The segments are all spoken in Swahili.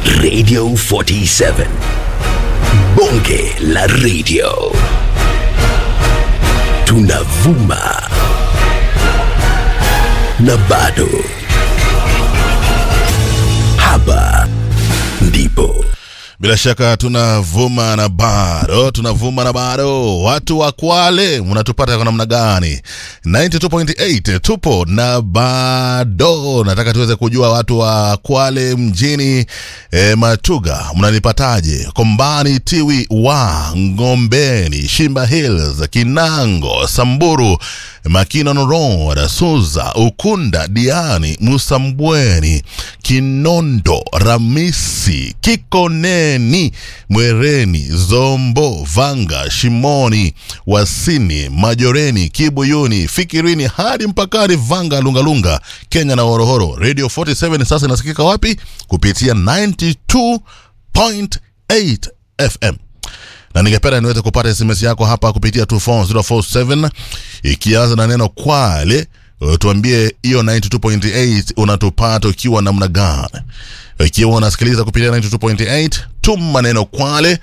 Radio 47. Bonge la radio. Tunavuma. Na bado. Hapa ndipo. Bila shaka tunavuma na bado tunavuma na bado. Watu wa Kwale mnatupata kwa namna gani? 92.8 tupo na bado. Nataka tuweze kujua watu wa Kwale mjini e, Matuga mnanipataje? Kombani, Tiwi, wa Ngombeni, Shimba Hills, Kinango, Samburu, Makina Road, Suza, Ukunda, Diani, Musambweni, Kinondo, Ramisi, Kikoneni, Mwereni, Zombo, Vanga, Shimoni, Wasini, Majoreni, Kibuyuni, Fikirini hadi mpakani Vanga, Lungalunga, Kenya na Horohoro. Radio 47 sasa inasikika wapi? Kupitia 92.8 FM na ningependa niweze kupata sms yako hapa kupitia 24047 ikianza na neno kwale uh, tuambie hiyo 92.8 unatupata ukiwa namna gani ikiwa unasikiliza kupitia 92.8 tuma neno kwale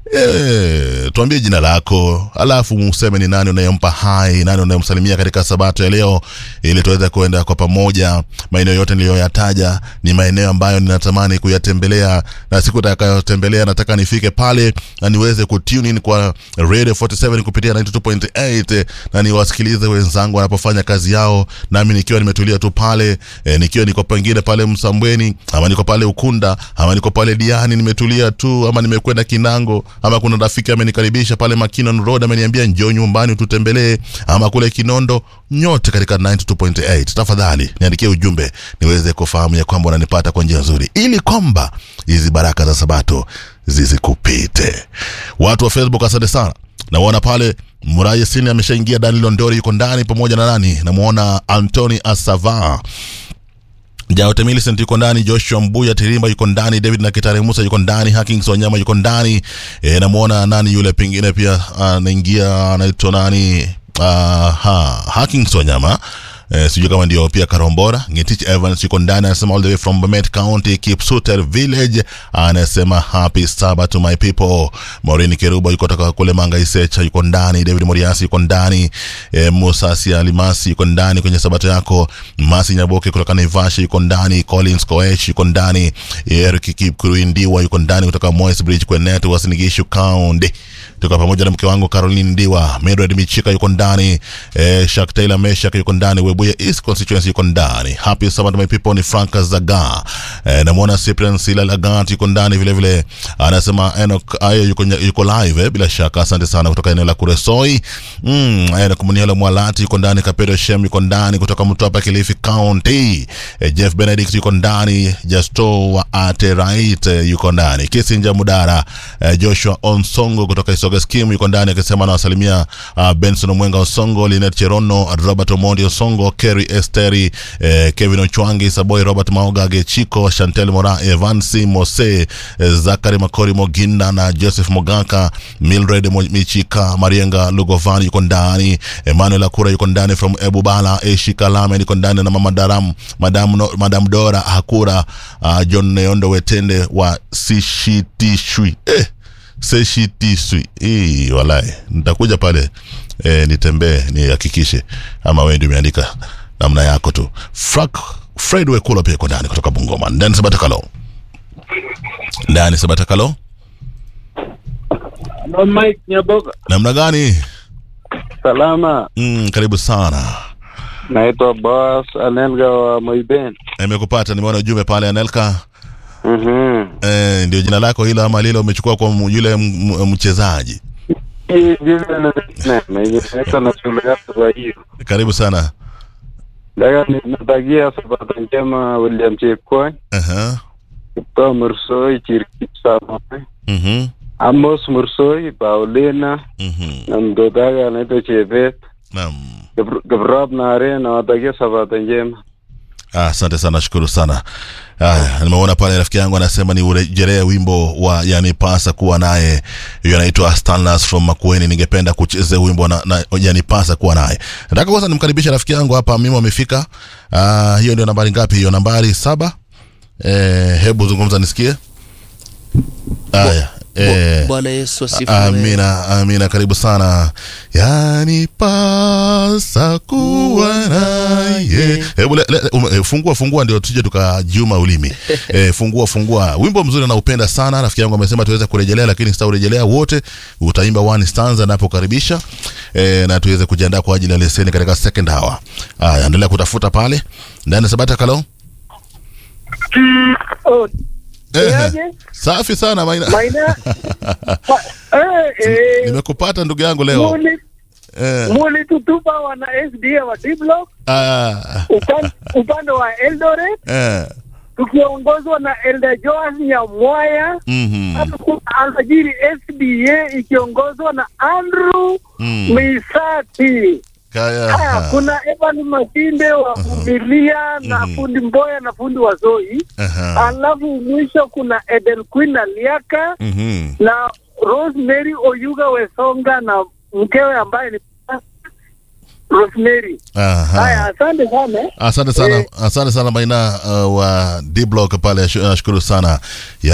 E, tuambie jina lako alafu useme ni nani unayempa hai nani unayemsalimia katika sabato ya leo ili tuweze kuenda kwa pamoja maeneo yote niliyoyataja ni maeneo ambayo ninatamani kuyatembelea na siku takayotembelea nataka nifike pale na niweze kutune in kwa radio 47 kupitia 92.8 na niwasikilize wenzangu wanapofanya kazi yao nami nikiwa nimetulia tu pale e, nikiwa niko pengine pale msambweni ama niko pale ukunda ama niko pale diani nimetulia tu ama nimekwenda kinango ama kuna rafiki amenikaribisha pale Makinon Road ameniambia njoo nyumbani tutembelee, ama kule Kinondo, nyote katika 92.8. Tafadhali niandikie ujumbe niweze kufahamu ya kwamba unanipata kwa njia nzuri, ili kwamba hizi baraka za Sabato zizikupite. Watu wa Facebook, asante sana. Naona pale Muraye Sini ameshaingia, Dani Londori yuko ndani pamoja na nani, namuona Anthony Asava Jaote Millicent yuko ndani, Joshua Mbuya Tirimba yuko ndani, David na Kitare Musa yuko ndani, Hakings Wanyama yuko ndani. E, namuona nani yule pengine pia anaingia anaitwa nani? Uh, ha, Hakings Wanyama Eh, sijui kama ndio pia Karombora. Ngetich Evans yuko ndani anasema all the way from Bomet County Kipsuter Village, anasema happy Sabbath to my people. Maureen Keruba yuko toka kule Manga Isecha yuko ndani, David Moriasi yuko ndani, eh, Musa Alimasi yuko ndani kwenye Sabato yako, Masi Nyaboke kutoka Naivasha yuko ndani, Collins Koech yuko ndani, Eric Kipkuruindiwa yuko ndani kutoka Moi's Bridge Kwenet Wasinigishu County tuko pamoja na mke wangu Caroline Ndiwa, Medred Michika yuko ndani, eh, Shak Taylor Meshak yuko ndani, Webuye East Constituency yuko ndani. Happy Sabbath my people ni Frank Zaga. Eh, namuona Cyprian Sila Lagat yuko ndani vile vile. Anasema Enoch ayo yuko yuko live eh, bila shaka. Asante sana kutoka eneo la Kuresoi. Mm, Enoch Muniela Mwalati yuko ndani, Kapero Shem yuko ndani kutoka Mtwapa Kilifi County. Eh, Jeff Benedict yuko ndani, Justo wa Aterait eh, yuko ndani. Kisinja Mudara, eh, Joshua Onsongo kutoka Isoga Scheme yuko ndani akisema anawasalimia uh, Benson Mwenga Osongo, Linet Cherono, Robert Omondi Osongo, Kerry Esteri, eh, Kevin Ochwangi, Saboy Robert Maoga, Gechiko, Chantel Mora, Evansi Mose, eh, Zakari Makori Moginda na Joseph Mogaka, Mildred Mo- Michika, Marienga Lugovan yuko ndani, Emmanuel Akura yuko ndani from Ebubala, Eshi Kalame yuko ndani na Mama Daram, Madam, no, Madam Dora Hakura, uh, John Neondo Wetende wa Sishitishwi eh seshitiswi hii walai nitakuja pale e, nitembee nihakikishe ama wewe ndio umeandika namna yako tu Frank Fred Wekula pia iko ndani kutoka Bungoma ndani Sabatakalo ndani Sabatakalo No, Mike Nyaboga. namna gani Salama. mm, karibu sana Naitwa Boss Anelga wa Moiben. nimekupata nimeona ujumbe pale Anelka Mhm. e, ndio jina lako hilo ama lile umechukua kwa m- yule m- m- mchezaji Hii jina na na inaitwa na shule yako kwa hiyo. karibu sana Daga natakia sabato njema William Chepkwony, Aha. Kiptoo Mursoi, Chirkip Samoei, Mhm. Amos Mursoi, Paulina Mhm. na mtoto wake anaitwa Chebet. Naam. Kibr- Kiprop Nare nawatakia sabato njema. Ah, asante sana shukuru sana ah, nimeona pale rafiki yangu anasema ni urejelee wimbo wa yanipasa kuwa naye hiyo anaitwa Stanlas from Makueni ningependa kucheza wimbo na, na yanipasa kuwa naye nataka kwanza nimkaribishe rafiki yangu hapa mimi amefika ah, hiyo ndio nambari ngapi hiyo nambari saba eh, hebu zungumza nisikie Haya. Eh, Bwana Yesu asifiwe. Amina, amina, karibu sana. Yani pasa kuwa naye. Hebu le- le- um, eh, fungua fungua, ndio tuje tukajuma ulimi. Eh, fungua fungua, wimbo mzuri naupenda sana. Rafiki yangu amesema tuweze kurejelea, lakini sitaurejelea wote. Utaimba one stanza napokaribisha, eh, na tuweze kujiandaa kwa ajili ya leseni katika second hour. Haya, endelea kutafuta pale ndani Sabata Kalo. Oh, Eh, Niaje? safi sana Maina. Maina. Eh, eh, Nimekupata ndugu yangu leo. muli- Eh, mulitutupa wana SDA wa D-Block ah, upan- upande wa Eldoret eh, tukiongozwa na Elder Joas Nyamwaya. mhm, Hapa kuna alfajiri SDA ikiongozwa na Andrew mm, Misati. kaya, Haya, kuna Evan Masinde wa Vumilia na Mhm. fundi Mboya na fundi wa Zoi. aha, Alafu mwisho kuna Eden Queen na Liaka mhm, na Rosemary Oyuga Wesonga na mkewe ambaye ni Rosemary. Haya, aha. asante sana. Asante sana, Eh. asante sana Maina uh, wa D Block pale, shu- nashukuru sana ya